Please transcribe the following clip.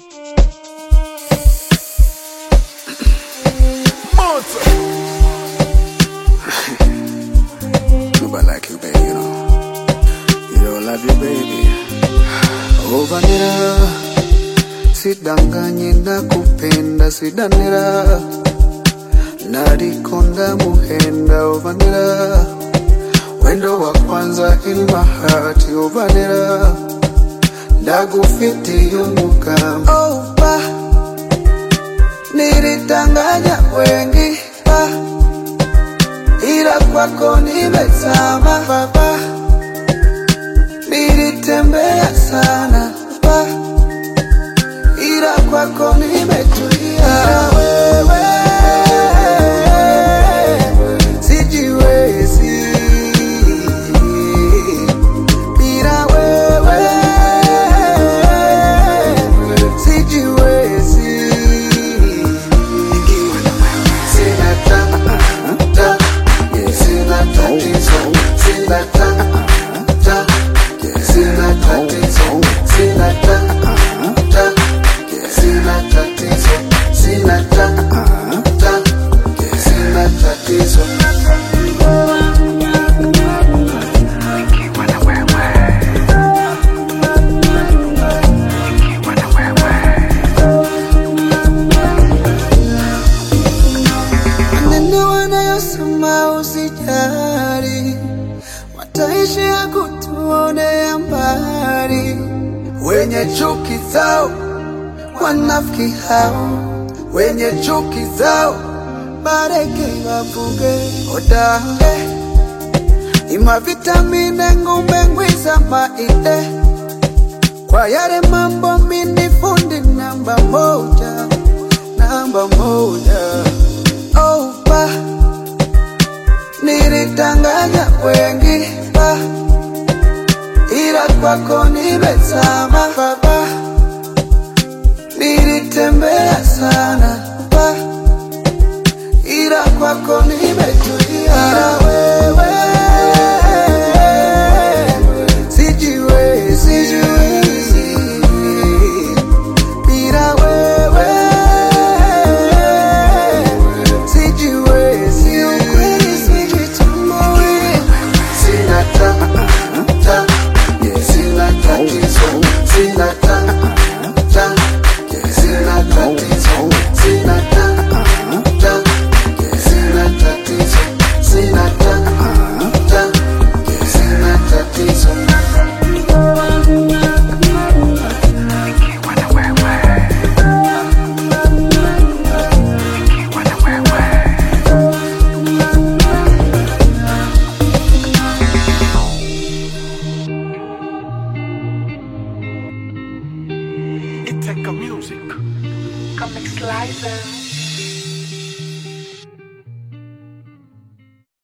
Nobody like you, baby, you know. You know, I love you, baby. Ovanira, sidanganye nakupenda, sidanira. Nadikonda muhenda, ovanira. Wendo wa kwanza in my heart, ovanira. Ndagufiti yumukama. Oh, pa. Nilitanganya wengi, pa. ila kwako nimezama baba, nilitembea sana baba, ila kwako nimetulia. Wewe sijiwezi bila wewe, sijiwezi sina ta ta sina tatizo sina ta ta sina tatizo sina ta ta sina tatizo sina ta ta sina tatizo maneno wanayosema usijali, wataishi ya kutuonea mbali. Wenye chuki zao wanafiki hao, wenye chuki zao bareke wavuge odange ima vitamine ngumbe ngwiza maide kwa yale mambo mini fundi namba moja namba moja oh, pa nilitanganya wengi pa ila kwako nimezama baba nilitembea sana pa ila kwako nimetulia Ila wewe sijiwezi sijiwezi bila wewe sijiwezi ukweli sijitambui sina ta ta sina tatizo sina ta ta sina tatizo sina ta ta sina tatizo sina ta ta sina tatizo It take a music. Comic Slicer.